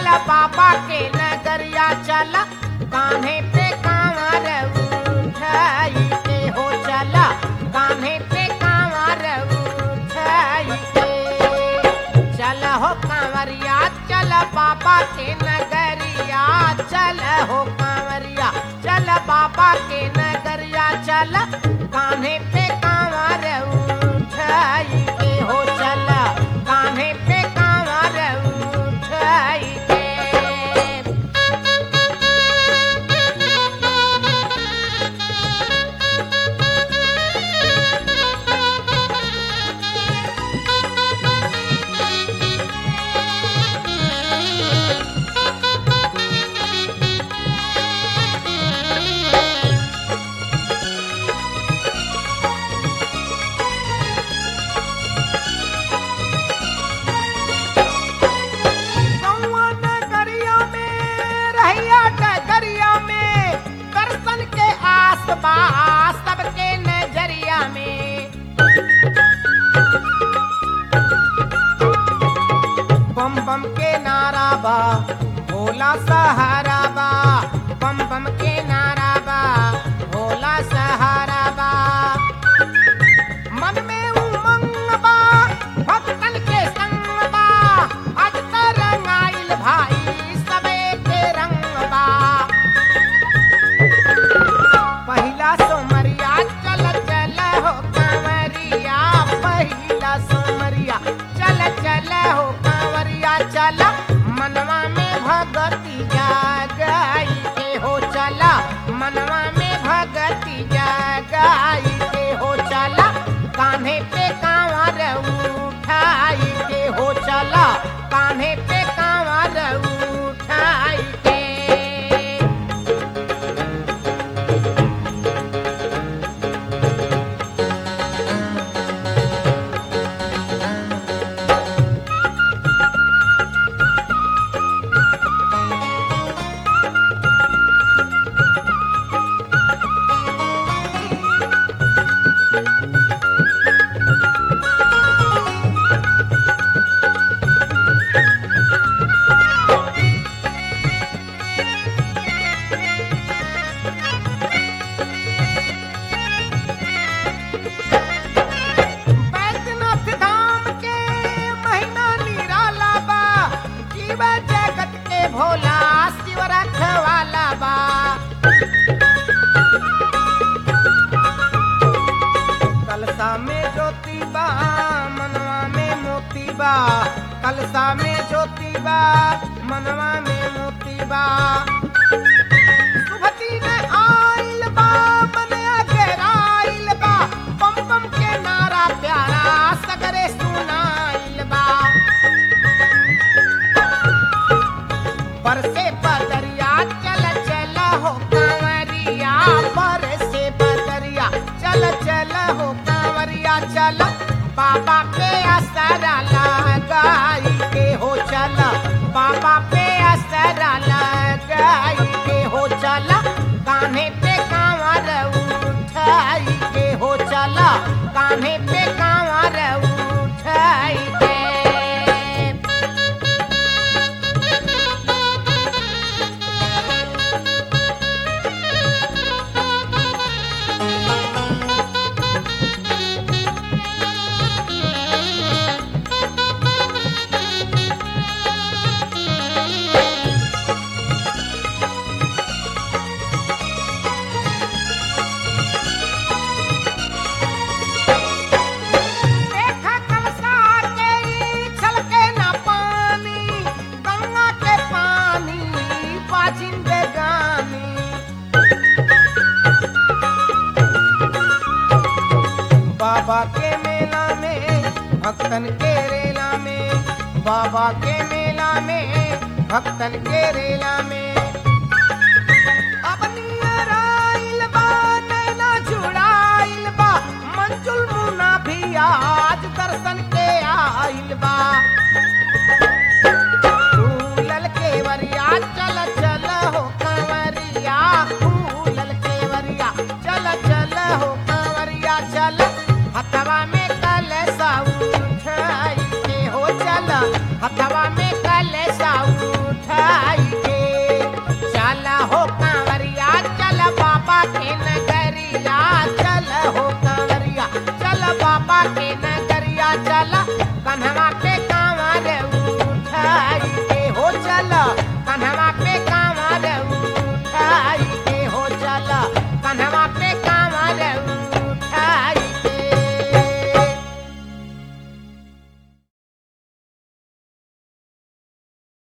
बाबा के नगरिया चल कान्हे पे कांवर उठाई के हो चला कान्हे पे कांवर उठाई के चल हो कांवरिया चल बाबा के नगरिया चल हो कांवरिया चल बाबा के नगरिया चल कान्हे पे कांवर उठाई के हो चल कान्हे पे कांवर उठाई के गौआ नगरिया में रहिया डगरिया में दर्शन के आस पास सबके नजरिया में बम बम के नारा बा भोला सहारा बा बम बम के नारा बा भोला सहारा बा मन में उमंग बा भक्तन के संग बा आज त रंगाइल भाई सबे के रंग बा पहिला सोमरिया चल चल हो कांवरिया पहिला सोमरिया चल चल हो कांवरिया चल मनवा में भगती जागाई के हो चला मनवा में भगती जागाई के हो चला कान्हे पे कांवर उठाई के हो चला कान्हे पे कांवर उठाई के बैद्यनाथ धाम के महिमा निराला बा जीव जगत के भोला शिव रखवाला बा कलसा में ज्योति बा मनवा में मोती बा कलसा में ज्योति बा मनवा में मोती बा सुभती में आइल बा बनया घेराइल बा बम बम के नारा प्यारा सगरे सुनाइल बा बरसे बदरिया चल चल हो कांवरिया बरसे बदरिया चल चल हो कांवरिया चल बाबा पे असरा लगाई के हो चल बाबा पे असरा लगाई के हो चल कान्हे पे कांवर उठाई के हो चल कान्हे पे कांवर उठाई के देखा कलसा के छलके ना पानी गंगा के पानी बाजिंदे गानी बाबा के मेला में भक्तन के रेला में बाबा के मेला में भक्तन के रेला में अब नियर आइल बा नैना जुड़ाइल बा मंजुल मुना भी आज दर्शन के आइल बा फूलल केवरिया चल चल हो कंवरिया फूलल केवरिया चल चल हो कंवरिया चल हथवा में कलसा उठाई के हो चल हथवा